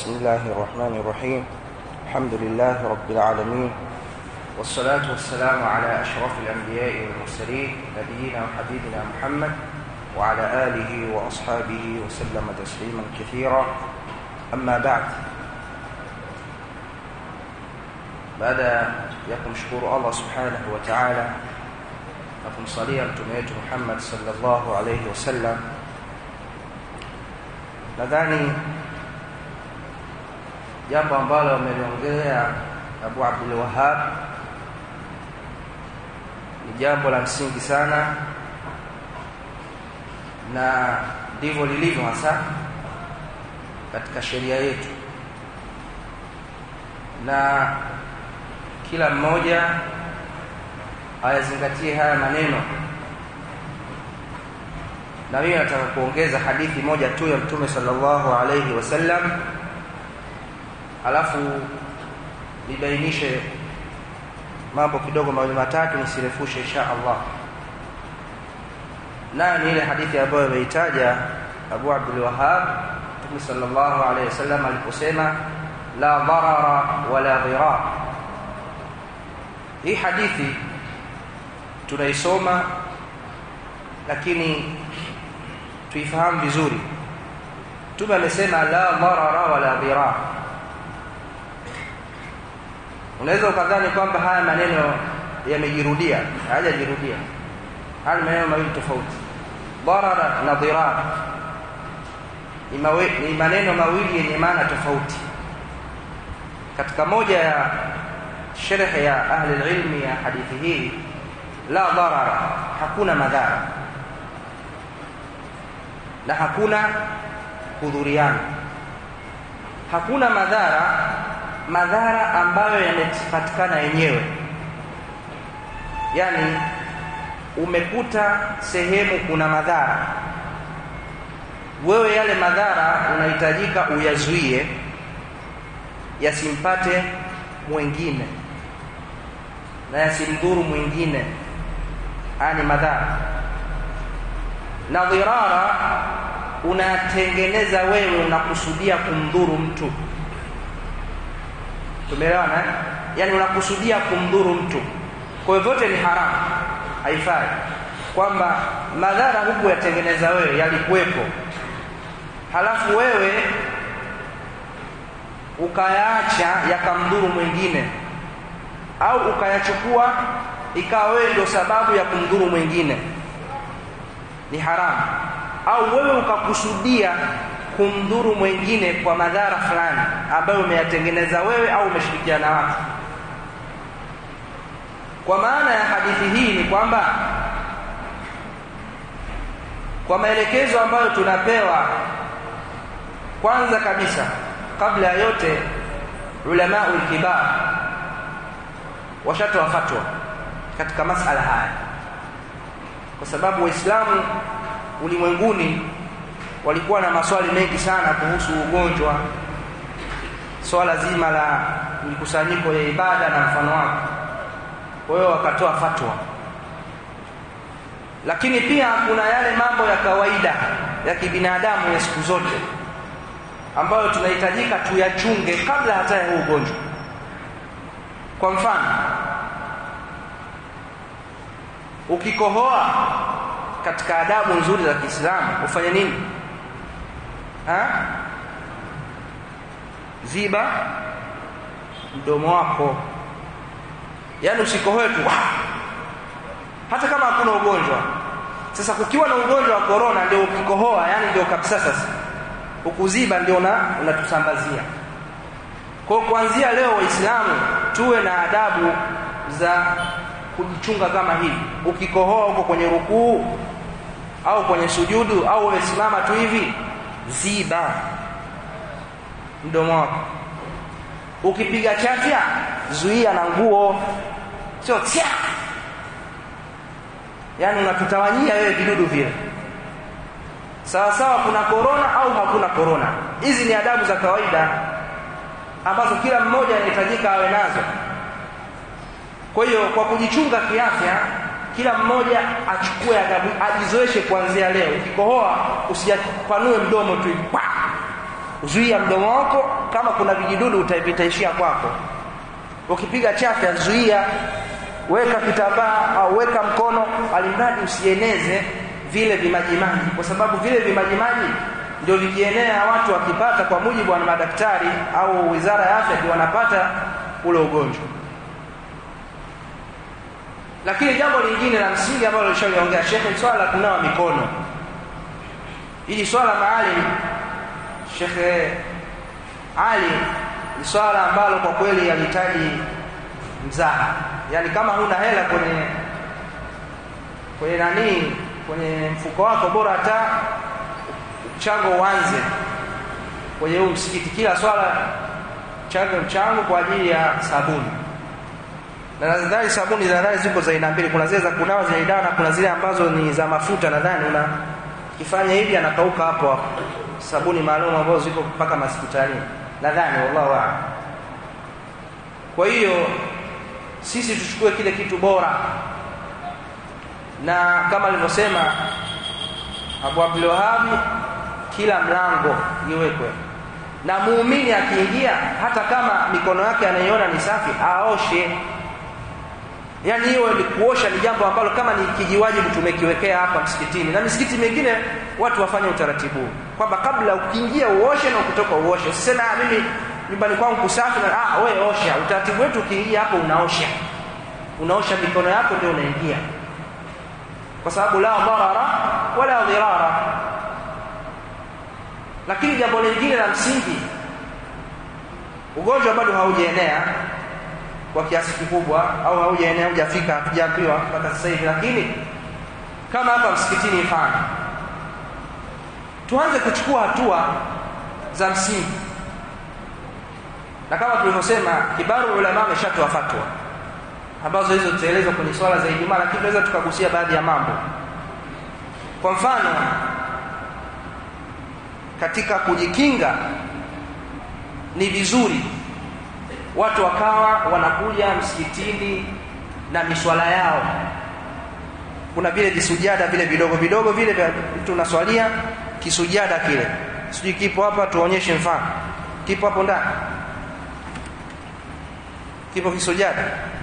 بسم الله الرحمن الرحيم الحمد لله رب العالمين والصلاة والسلام على أشرف الأنبياء والمرسلين نبينا وحبيبنا محمد وعلى آله وأصحابه وسلم تسليما كثيرا أما بعد baada ya kumshukuru Allah subhanahu wa ta'ala na kumsalia mtume wetu Muhammad sallallahu alayhi wasallam nadhani jambo ambalo ameliongelea Abu Abdul Wahhab ni jambo la msingi sana na ndivyo lilivyo hasa katika sheria yetu na kila mmoja ayazingatie haya maneno na mimi nataka kuongeza hadithi moja tu ya mtume sallallahu alayhi wasallam alafu nibainishe mambo kidogo mawili matatu nisirefushe insha Allah nayo ni ile hadithi ambayo ameitaja Abu Abdul Wahhab Mtume sallallahu alayhi wasallam aliposema la dharara wala dhirar hii hadithi tunaisoma lakini tuifahamu vizuri Mtume amesema la dharara wala dhirar unaweza ukadhani kwamba haya maneno yamejirudia hayajajirudia haya maneno mawili tofauti dharara na dhirar ni maneno mawili yenye maana tofauti katika moja ya sharh ya ahli ilmi ya hadithi hii la dharara hakuna madhara na hakuna hudhuriana hakuna madhara madhara ambayo yamepatikana yenyewe yani umekuta sehemu kuna madhara wewe yale madhara unahitajika uyazuie yasimpate mwingine na yasimdhuru mwingine haya ni madhara na dhirara unatengeneza wewe unakusudia kumdhuru mtu tumeelewana yani unakusudia kumdhuru mtu kwa hivyo vyote ni haramu haifai kwamba madhara huku yatengeneza wewe yalikuwepo halafu wewe ukayaacha yakamdhuru mwingine au ukayachukua ikawa wewe ndio sababu ya kumdhuru mwingine ni haramu au wewe ukakusudia kumdhuru mwingine kwa madhara fulani ambayo umeyatengeneza wewe au umeshirikiana na watu kwa maana ya hadithi hii ni kwamba kwa maelekezo ambayo tunapewa kwanza kabisa kabla ya yote ulama ulkibar washatoa fatwa katika masala haya kwa sababu waislamu ulimwenguni walikuwa na maswali mengi sana kuhusu ugonjwa swala zima la mikusanyiko ya ibada na mfano wake kwa hiyo wakatoa fatwa lakini pia kuna yale mambo ya kawaida ya kibinadamu ya siku zote ambayo tunahitajika tuyachunge kabla hata ya huu ugonjwa kwa mfano ukikohoa katika adabu nzuri za Kiislamu ufanye nini ha? ziba mdomo wako yaani usikohoe tu hata kama hakuna ugonjwa sasa kukiwa na ugonjwa wa korona ndio ukikohoa yani ndio kabisa sasa ukuziba ndio na unatusambazia kwa kuanzia leo waislamu tuwe na adabu za kujichunga kama hivi ukikohoa huko kwenye rukuu au kwenye sujudu au umesimama tu hivi ziba mdomo wako ukipiga chafya zuia na nguo sio tia yaani unatutawanyia wewe vidudu vile sawa sawa kuna korona au hakuna korona hizi ni adabu za kawaida ambazo kila mmoja anahitajika awe nazo kwa hiyo kwa kujichunga kiafya kila mmoja achukue adabu ajizoeshe kuanzia leo ukikohoa usijapanue mdomo tu zuia mdomo wako kama kuna vijidudu vitaishia kwako ukipiga chafya zuia weka kitambaa au weka mkono alimradi usieneze vile vimajimaji kwa sababu vile vimajimaji ndio vikienea watu wakipata kwa mujibu wa madaktari au wizara ya afya ndio wanapata ule ugonjwa lakini jambo lingine la msingi ambalo lishaliongea shekhe swala la kunawa mikono hili swala maalum shekhe ali ni swala ambalo kwa kweli halihitaji mzaha yaani kama huna hela kwenye kwenye nanii kwenye mfuko wako bora hata mchango uanze kwenye huu msikiti kila swala change mchango kwa ajili ya sabuni na nadhani sabuni za nadhani ziko za aina mbili kuna zile za kunawa zenye dawa na kuna zile ambazo ni za mafuta nadhani una kifanya hivi anakauka hapo hapo sabuni maalum ambazo ziko mpaka hospitalini nadhani wallahu a'lam kwa hiyo sisi tuchukue kile kitu bora na kama alivyosema Abu Abdul Wahhab kila mlango iwekwe na muumini akiingia hata kama mikono yake anaiona ni safi aoshe yaani hiyo ni kuosha ni jambo ambalo kama ni kijiwajibu tumekiwekea hapa msikitini na misikiti mingine watu wafanye utaratibu kwamba kabla ukiingia uoshe na ukitoka uoshe usiseme ah mimi nyumbani kwangu kusafi na ah wewe osha utaratibu wetu ukiingia hapo unaosha unaosha mikono yako ndio unaingia kwa sababu la dharara wala dhirara lakini jambo lingine la msingi ugonjwa bado haujaenea kwa kiasi kikubwa au haujaenea hujafika hatujaambiwa mpaka sasa hivi lakini kama hapa msikitini mfano tuanze kuchukua hatua za msingi na kama tulivyosema kibaru ulama ameshatoa fatwa ambazo hizo tutaelezwa kwenye swala za Ijumaa lakini tunaweza tukagusia baadhi ya mambo kwa mfano katika kujikinga ni vizuri watu wakawa wanakuja msikitini na miswala yao kuna vile visujada vile vidogo vidogo vile vya mtu unaswalia kisujada kile sijui kipo hapa tuonyeshe mfano kipo hapo ndani kipo kisujada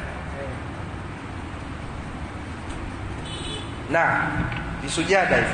na visujada hivi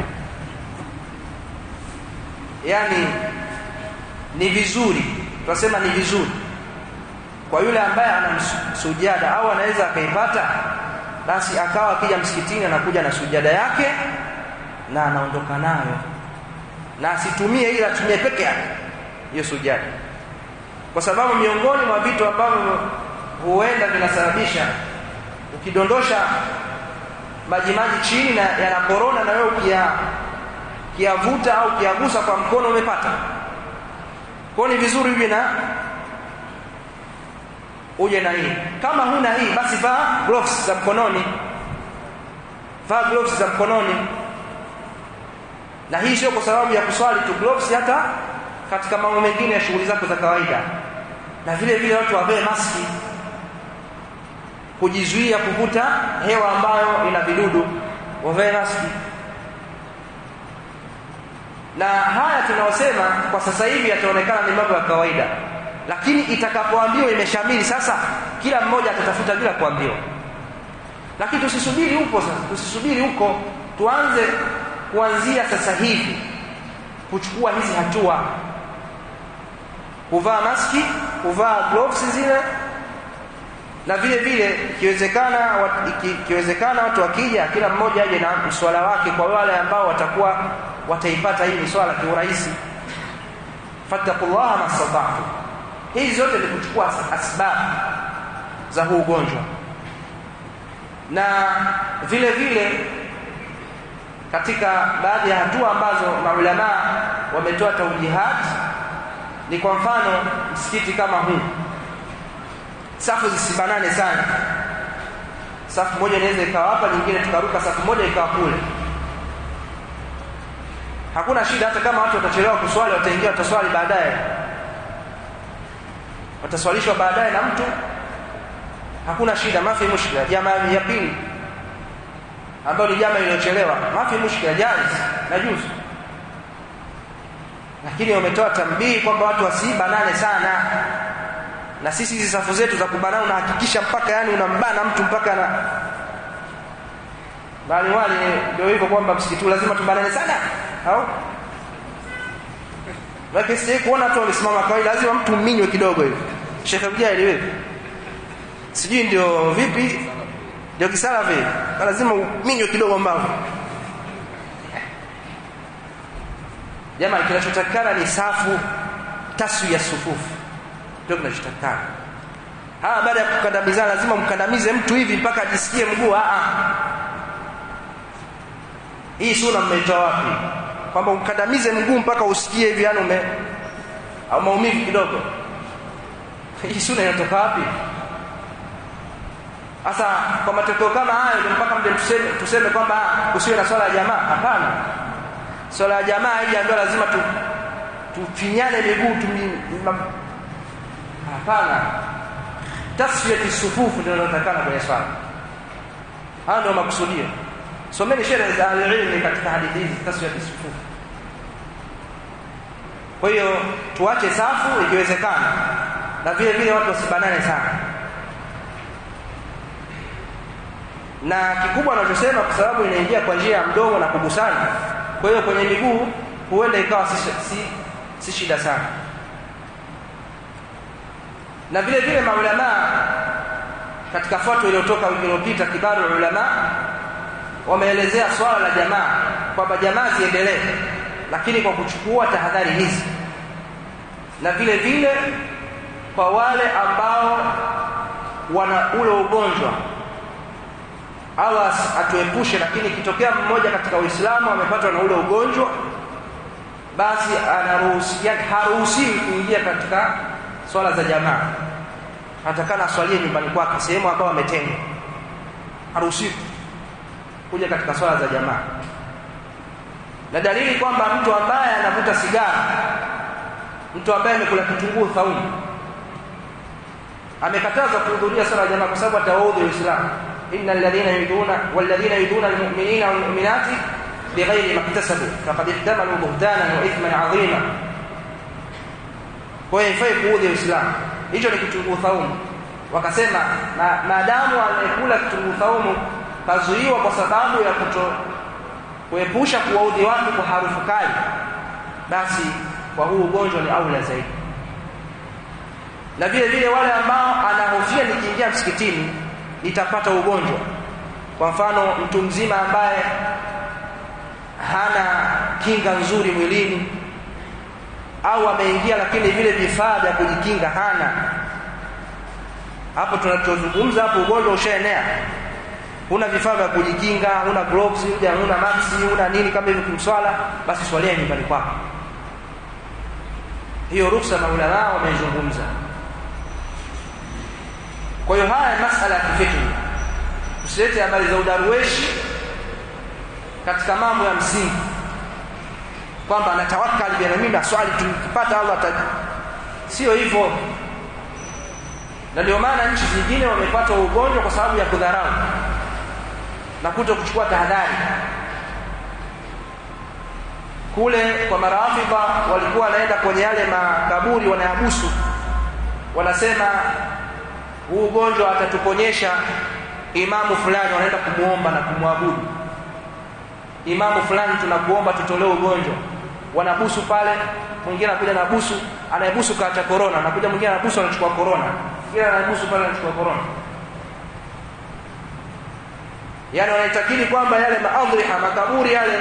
yani ni vizuri tunasema ni vizuri kwa yule ambaye ana sujada au anaweza akaipata basi akawa akija msikitini anakuja na sujada yake na anaondoka nayo na asitumie ila atumie peke yake hiyo sujada kwa sababu miongoni mwa vitu ambavyo huenda vinasababisha ukidondosha maji maji chini na yana korona na wewe ukia kiavuta au kiagusa kwa mkono umepata kwa ni vizuri uje na uje na hii kama huna hii basi vaa gloves za mkononi vaa gloves za mkononi na hii sio kwa sababu ya kuswali tu gloves hata katika mambo mengine ya shughuli zako za kawaida na vile vile watu wavae maski kujizuia kuvuta hewa ambayo ina vidudu wavae maski na haya tunaosema kwa sasa hivi yataonekana ni mambo ya kawaida lakini itakapoambiwa imeshamili sasa kila mmoja atatafuta bila kuambiwa lakini tusisubiri huko sasa tusisubiri huko tuanze kuanzia sasa hivi kuchukua hizi hatua kuvaa maski kuvaa gloves zile na vile vile ikiwezekana ikiwezekana watu wakija kila mmoja aje na mswala wake kwa wale ambao watakuwa wataipata hii miswala kiurahisi fattaqullaha mastata'tu hizi zote ni kuchukua asbabu za huu ugonjwa na vile vile katika baadhi ya hatua ambazo maulama wametoa taujihat ni kwa mfano msikiti kama huu safu zisibanane sana safu moja inaweza ikawa hapa nyingine tukaruka safu moja ikawa kule hakuna shida hata kama watu watachelewa kuswali wataingia wataswali baadaye wataswalishwa baadaye na mtu hakuna shida mafi mushkila jamaa ya pili ambayo ni jamaa iliyochelewa mafi mushkila jaiz na juzu lakini wametoa tambii kwamba watu wasibanane sana na sisi hizi safu zetu za kubanana unahakikisha mpaka yani unambana mtu mpaka na bali wale ndio hivyo kwamba msikiti lazima tubanane sana au lakini sije kuona tu wamesimama kawaida lazima mtu minywe kidogo hivi Sheikh Mjaili wewe sijui ndio vipi ndio kisala vile lazima minywe kidogo mbavu jamaa kinachotakana ni safu tasu ya sufufu ndio kinachotakana hawa baada ya kukandamizana lazima mkandamize mtu hivi mpaka ajisikie mguu a hii suna mmeitoa wapi kwamba ukandamize mguu mpaka usikie hivi yani ume au maumivu kidogo hii suna inatoka wapi sasa kwa matokeo kama hayo ndio mpaka mde tuseme, tuseme kwamba usiwe na swala ya jamaa hapana swala ya jamaa haijaambiwa lazima tu tufinyane miguu hapana tasfiyati sufufu ndio inatakana kwenye swala hayo ndio makusudio someni sheria za alilmi katika hadithi hizi tasfiyati sufufu kwa hiyo tuache safu ikiwezekana na vile vile watu wasibanane sana na kikubwa anachosema kwa sababu inaingia kwa njia ya mdomo na kugusana kwa hiyo kwenye miguu huenda ikawa si, si, si shida sana na vile vile maulamaa katika fatwa iliyotoka wiki iliyopita kibaru ulama wameelezea swala la jamaa kwamba jamaa ziendelee lakini kwa kuchukua tahadhari hizi na vile vile kwa wale ambao wana ule ugonjwa Allah atuepushe lakini ikitokea mmoja katika Uislamu amepatwa na ule ugonjwa basi anaruhusi haruhusiwi kuingia katika swala za jamaa atakana aswalie nyumbani kwake sehemu ambayo ametengwa haruhusiwi kuja katika swala za jamaa na dalili kwamba mtu ambaye anavuta sigara mtu ambaye amekula kitunguu thaumu amekatazwa kuhudhuria swala ya jamaa kwa sababu atawaudhi Uislamu إن الذين يدون والذين يدون المؤمنين والمؤمنات بغير ما اكتسبوا فقد احتملوا بهتانا وإثما عظيما kwa hiyo haifai kuudhi Uislamu. Hicho ni kitunguu thaumu. Wakasema na maadamu anayekula kitunguu thaumu kazuiwa kwa sababu ya kuto kuepusha kuwaudhi watu kwa harufu kali, basi kwa huu ugonjwa ni aula zaidi. Na vile vile wale ambao anahofia nikiingia msikitini nitapata ugonjwa. Kwa mfano mtu mzima ambaye hana kinga nzuri mwilini au ameingia lakini vile vifaa vya kujikinga hana, hapo tunachozungumza hapo, ugonjwa ushaenea, huna vifaa vya kujikinga, huna gloves, huna maski, huna nini kama hivyo kimswala, basi swalia nyumbani kwako. Hiyo ruksa maulamaa wameizungumza. Kwa hiyo haya masala ya kifikri, usilete habari za udarueshi katika mambo ya msingi, kwamba anatawakali bwana, mimi naswali tukipata Allah ata sio hivyo. Na ndio maana nchi zingine wamepata ugonjwa kwa sababu ya kudharau na kuto kuchukua tahadhari. Kule kwa marafidha walikuwa wanaenda kwenye yale makaburi wanayabusu, wanasema huu ugonjwa atatuponyesha imamu fulani, wanaenda kumuomba na kumwabudu imamu fulani, tunakuomba tutolee ugonjwa. Wanabusu pale, mwingine anakuja na busu, anayebusu kaacha korona, anakuja mwingine anabusu, anachukua korona, kila anayebusu pale anachukua korona. Yani wanaitakidi kwamba yale maadhriha makaburi yale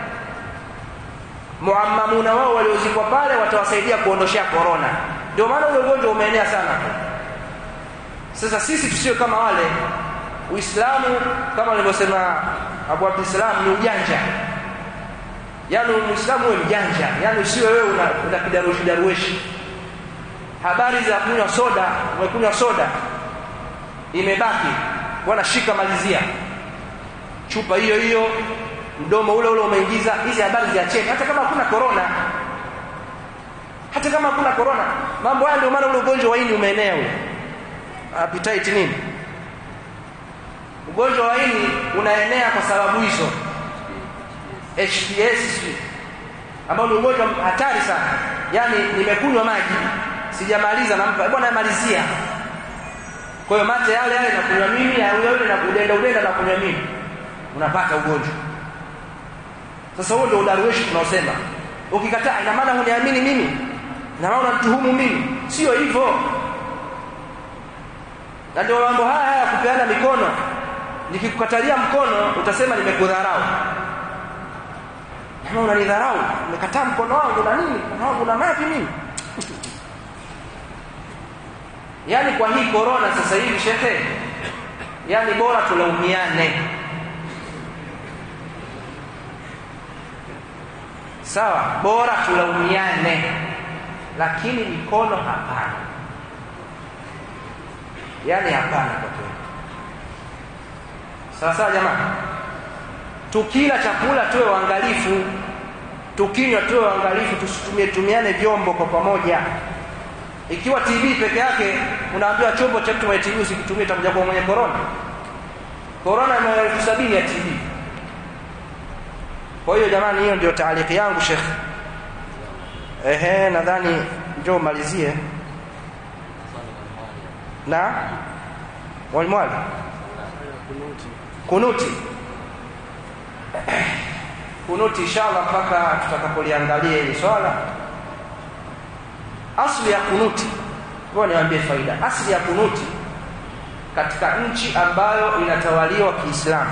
muammamuna wao waliozikwa pale watawasaidia kuondoshea korona. Ndio maana ule ugonjwa umeenea sana. Sasa sisi tusiwe kama wale. Uislamu kama alivyosema Abu Abdissalam ni ujanja. Yaani Muislamu wewe mjanja, yaani usiwe wewe una, una kidarushi darueshi. Habari za kunywa soda, umekunywa soda imebaki, bwana shika malizia chupa hiyo hiyo, mdomo ule ule umeingiza. Hizi habari ziacheni, hata kama hakuna korona, hata kama hakuna korona. Mambo haya ndio maana ule ugonjwa wa ini umeenea ule appetite nini ugonjwa wa ini unaenea kwa sababu hizo HPS ambao ni ugonjwa hatari sana yaani nimekunywa maji sijamaliza nampa bwana malizia kwa hiyo mate yale yale nakunywa mimi na yule yule na udenda udenda na kunywa mimi unapata ugonjwa sasa huo ndio udarueshi tunaosema ukikataa ina maana huniamini mimi na maana unanituhumu mimi sio hivyo na ndio mambo haya haya kupeana mikono nikikukatalia mkono utasema nimekudharau kama unanidharau umekataa mkono wangu na nini mkono wangu na mapi mimi yaani kwa hii korona sasa hivi shekhe yaani bora tulaumiane sawa bora tulaumiane lakini mikono hapana yaani hapana kwa kweli sawa sawa jamani tukila chakula tuwe waangalifu tukinywa tuwe waangalifu tusitumie tumiane vyombo kwa pamoja ikiwa TB peke yake unaambiwa chombo cha mtu mwenye TB usikitumie utakuja kwa mwenye corona corona ina elfu sabini ya TB kwa hiyo jamani hiyo ndio taaliki yangu Sheikh ehe nadhani njoo umalizie na walimwali kunuti kunuti inshallah mpaka tutakapoliangalia hili swala asli ya kunuti ngoja niwaambie faida asli ya kunuti katika nchi ambayo inatawaliwa Kiislamu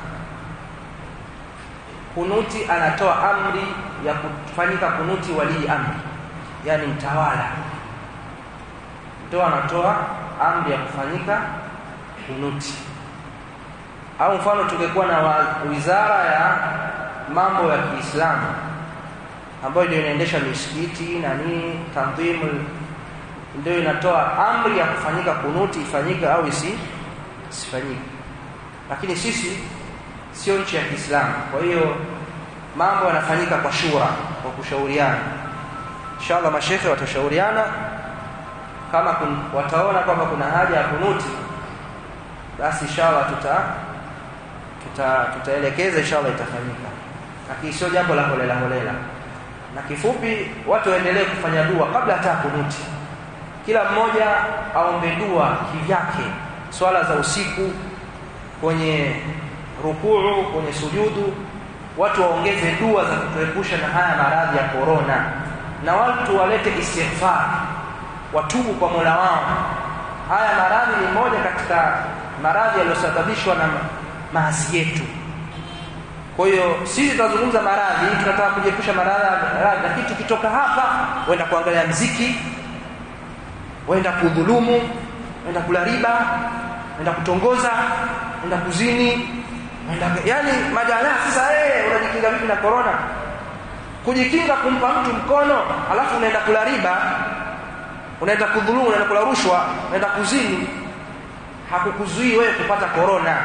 kunuti anatoa amri ya kufanyika kunuti walii amri yani mtawala ndio anatoa amri ya kufanyika kunuti au mfano tungekuwa na wizara ya mambo ya Kiislamu ambayo ndio inaendesha misikiti na nini tanzimu ndio inatoa amri ya kufanyika kunuti ifanyike au isi isifanyike lakini sisi sio nchi ya Kiislamu kwa hiyo mambo yanafanyika kwa shura kwa kushauriana inshallah mashekhe watashauriana kama kun, wataona kwamba kuna haja ya kunuti basi inshallah tuta tuta tutaelekeza inshallah itafanyika lakini sio jambo la holela holela na kifupi watu waendelee kufanya dua kabla hata kunuti kila mmoja aombe dua kivyake swala za usiku kwenye rukuu kwenye sujudu watu waongeze dua za kutuepusha na haya maradhi ya korona na watu walete istighfar watubu kwa Mola wao haya maradhi ni moja katika maradhi yaliyosababishwa na maasi yetu kwa hiyo sisi tunazungumza maradhi tunataka kujiepusha maradhi lakini tukitoka hapa wenda kuangalia mziki wenda kudhulumu wenda kula riba wenda kutongoza wenda kuzini wenda yani majala sasa eh unajikinga vipi na corona kujikinga kumpa mtu mkono alafu unaenda kula riba unaenda kudhulumu unaenda kula rushwa unaenda kuzini hakukuzuii wewe kupata corona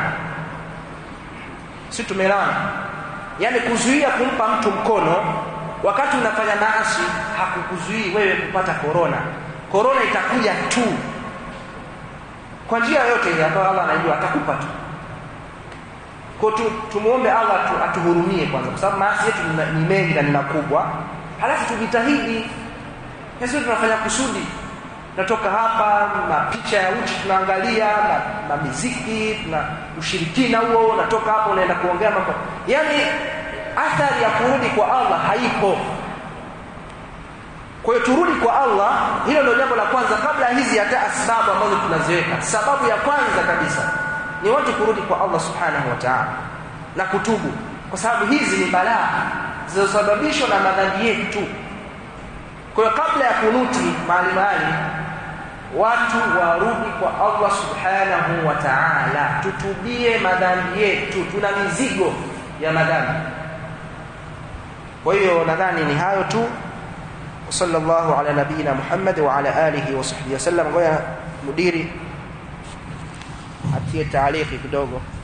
si tumeelewana yani kuzuia kumpa mtu mkono wakati unafanya maasi hakukuzuii wewe kupata korona korona itakuja tu kwa njia yote ile ambayo Allah anajua atakupa tu kwa tu, tumuombe Allah tu, atuhurumie kwanza kwa sababu maasi yetu ni mengi na ni makubwa halafu tujitahidi sisi tunafanya kusudi natoka hapa mapicha ya uchi tunaangalia na, na miziki na ushirikina huo natoka hapo unaenda kuongea mambo yani athari ya kurudi kwa Allah haipo kwa hiyo turudi kwa Allah hilo ndio jambo la kwanza kabla hizi hata sababu ambazo tunaziweka sababu ya kwanza kabisa ni watu kurudi kwa Allah subhanahu wa ta'ala na kutubu kwa sababu hizi ni balaa zilizosababishwa na madhambi yetu kwa hiyo kabla ya kunuti mahali mahali watu warudi kwa Allah subhanahu wa ta'ala tutubie madhambi yetu tuna mizigo ya madhambi kwa hiyo nadhani ni hayo tu sallallahu ala nabina Muhammad wa ala alihi wa sahbihi wasallam ngoja mudiri atie taaliki kidogo